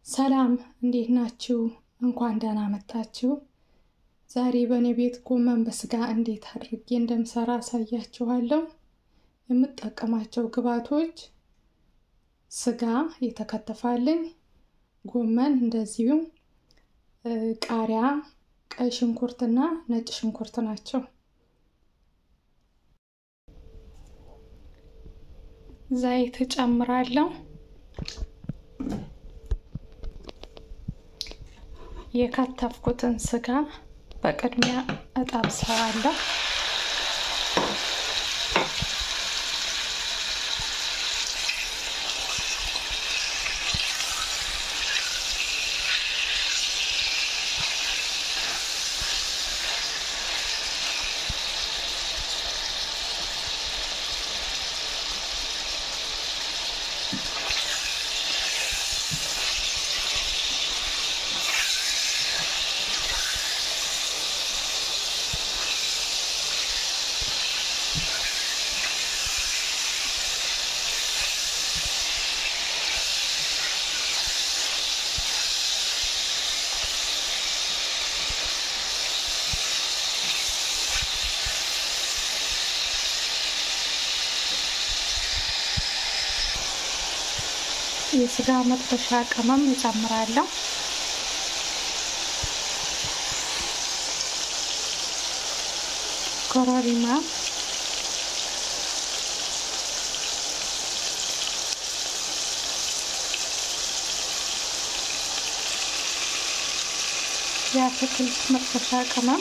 ሰላም እንዴት ናችሁ? እንኳን ደህና መጣችሁ። ዛሬ በእኔ ቤት ጎመን በስጋ እንዴት አድርጌ እንደምሰራ አሳያችኋለሁ። የምጠቀማቸው ግብዓቶች ስጋ የተከተፋልኝ፣ ጎመን እንደዚሁም ቃሪያ፣ ቀይ ሽንኩርትና ነጭ ሽንኩርት ናቸው። ዘይት እጨምራለሁ። የከተፍኩትን ስጋ በቅድሚያ እጠብሰዋለሁ። የስጋ መጥበሻ ቅመም እጨምራለሁ። ኮረሪማ፣ የአትክልት መጥበሻ ቅመም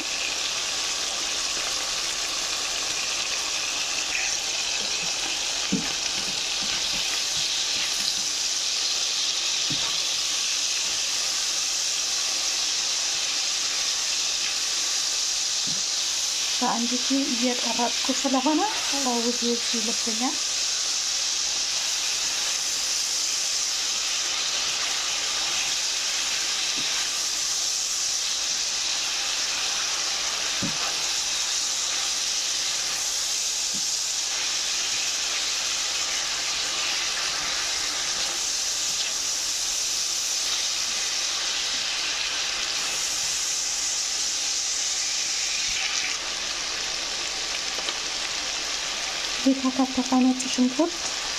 በአንድ ጊዜ እየቀረጥኩ ስለሆነ ውዝ ውዝ ይልብኛል። የተከተፈ ነጭ ሽንኩርት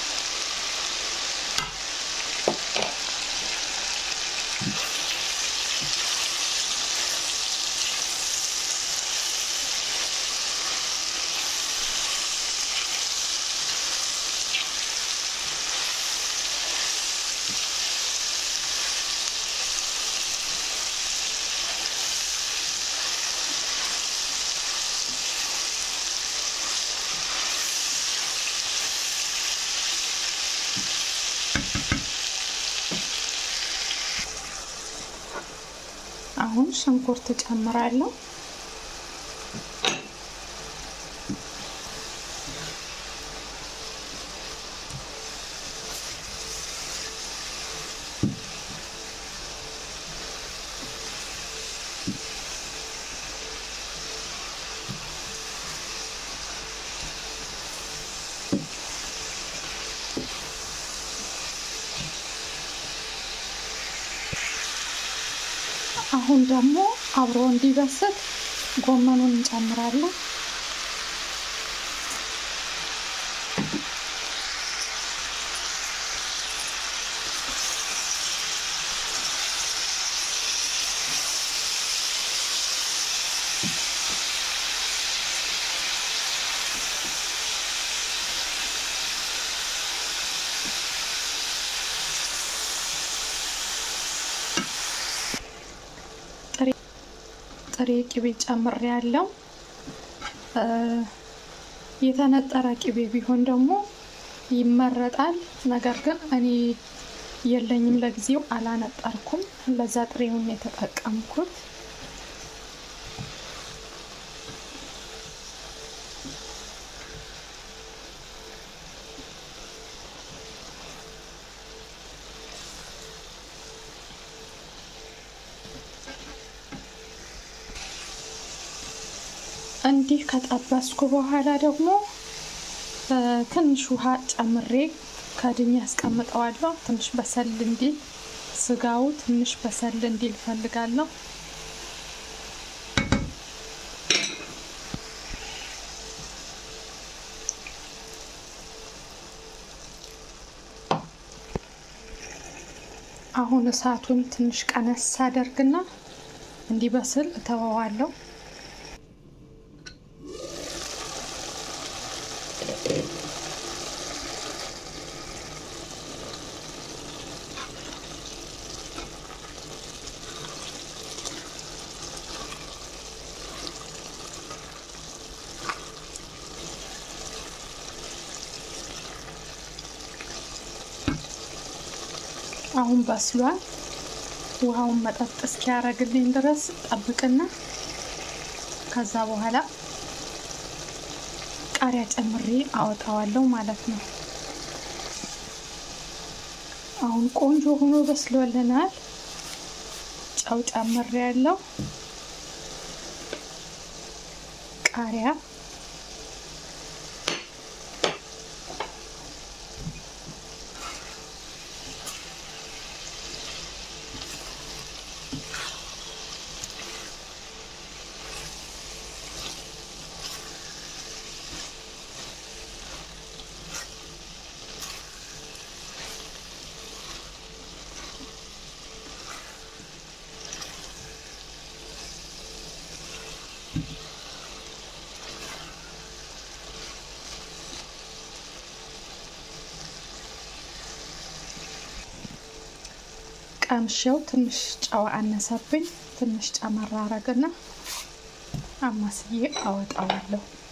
አሁን ሽንኩርት ጨምራለሁ። አሁን ደግሞ አብሮ እንዲበስል ጎመኑን እንጨምራለን። ጥሬ ቅቤ ጨምሬ ያለው የተነጠረ ቅቤ ቢሆን ደግሞ ይመረጣል። ነገር ግን እኔ የለኝም ለጊዜው አላነጠርኩም። ለዛ ጥሬውን የተጠቀምኩት። እንዲህ ከጠበስኩ በኋላ ደግሞ ትንሽ ውሃ ጨምሬ ከድኜ ያስቀምጠዋለሁ። ትንሽ በሰል እንዲል ስጋው ትንሽ በሰል እንዲል ፈልጋለሁ። አሁን እሳቱን ትንሽ ቀነስ አደርግና እንዲበስል እተወዋለሁ። አሁን በስሏል። ውሃውን መጠጥ እስኪያረግልኝ ድረስ ጠብቅና ከዛ በኋላ ቃሪያ ጨምሬ አወጣዋለሁ ማለት ነው። አሁን ቆንጆ ሆኖ በስሎልናል። ጨው ጨምሬ ያለው ቃሪያ ቀምሼው ትንሽ ጨው አነሰብኝ። ትንሽ ጨመር አረግና አማስዬ አወጣዋለሁ።